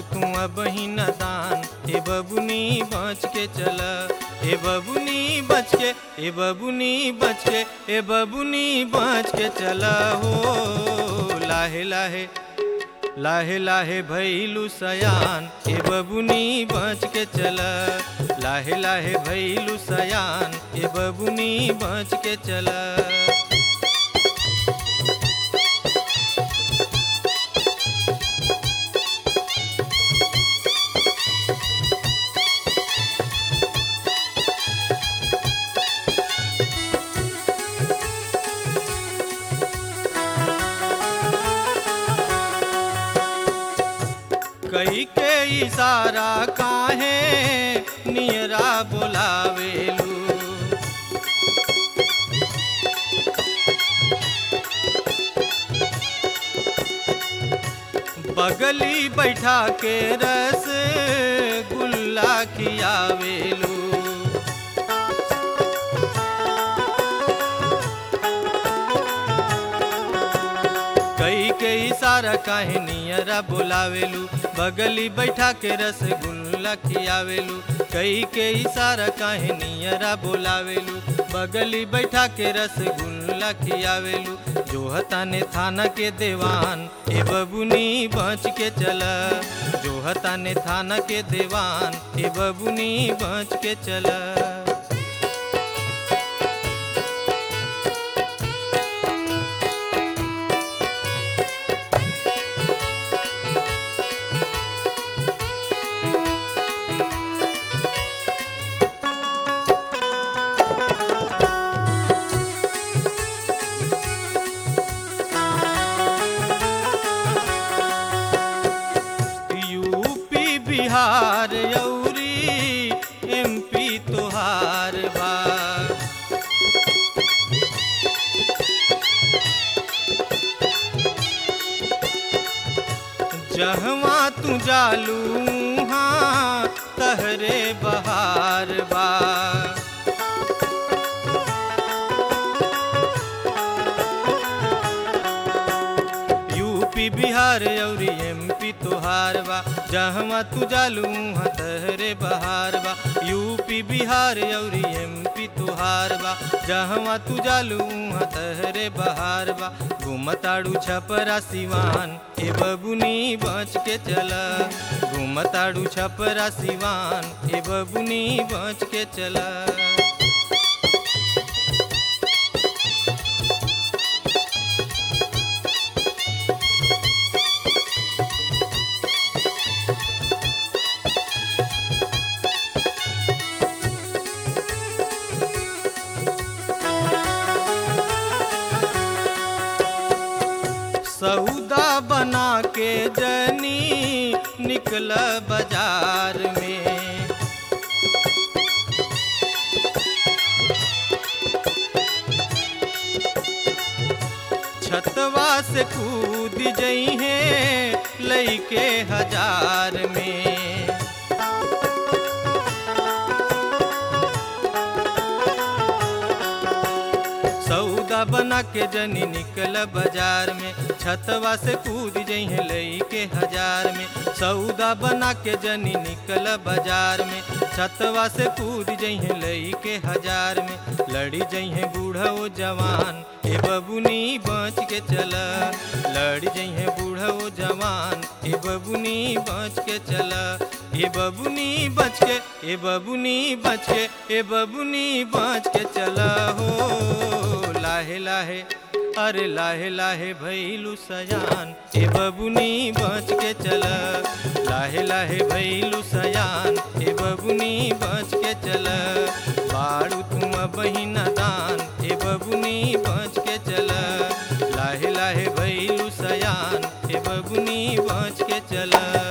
तू अब ही दान ए बबुनी बच के चल ए बबुनी बच के ए बबुनी बच के ए बबुनी बच के चल हो लाहे लाहे लाहे लाहे भैलू सयान ए बबुनी बच के चल लाहे लाहे भैलू सयान ए बबुनी बच के चल कई के इशारा काहे नियरा बोलावेलू बगली बैठा के रस गुल्ला खियावेलू कई के इशारा काहे नियरा बोलावेलू बगली बैठा के रसगुल्ला खियावेलू कई के इशारा काहे नियरा बोलावेलू बगली बैठा के रसगुल्ला खियावेलू जो हताने थाना के देवान ए बबुनी बच के चल जो हताने थाना के देवान ए बबुनी बच के चल यूपी बिहार यौरी एमपी तोहार बा जहवा तू जालू हाँ तहरे बहार बा यूपी बिहार और एमपी तोहार बा जहवा तू जालू हाँ तहरे बहार बा यूपी बिहार और एमपी तोहार बा जहवा तू जालू हाँ तहरे बहार बा घूमताड़ू छपरा सिवान ए बबुनी बच के चल घूमताड़ू छपरा सिवान ए बबुनी बच के चला सौदा बना के जनी निकल बाजार में छतवा से कूद जई है लईके हजार में सौदा बना के जनी निकल बाजार में छतवा से कूद जइहे लई के हजार में सौदा बना के जनी निकल बाजार में छतवा से कूद जइहे लई के हजार में लड़ी जइहे बूढ़ा ओ जवान ए बबुनी बच के चल लड़ी जइहे बूढ़ा ओ जवान ए बबुनी बच के चल ए बबुनी बच के ए बबुनी बच के ए बबुनी बच के चल हो लाहे लाहे अरे लाहे लाहे भैलू सयान ए बबुनी बच के चल लाहे लाहे भैलू सयान ए बबुनी बच के चल बाड़ू तुम बहिन दान ए बबुनी बच के चल लाहे लाहे भैलू सयान ए बबुनी बच के चल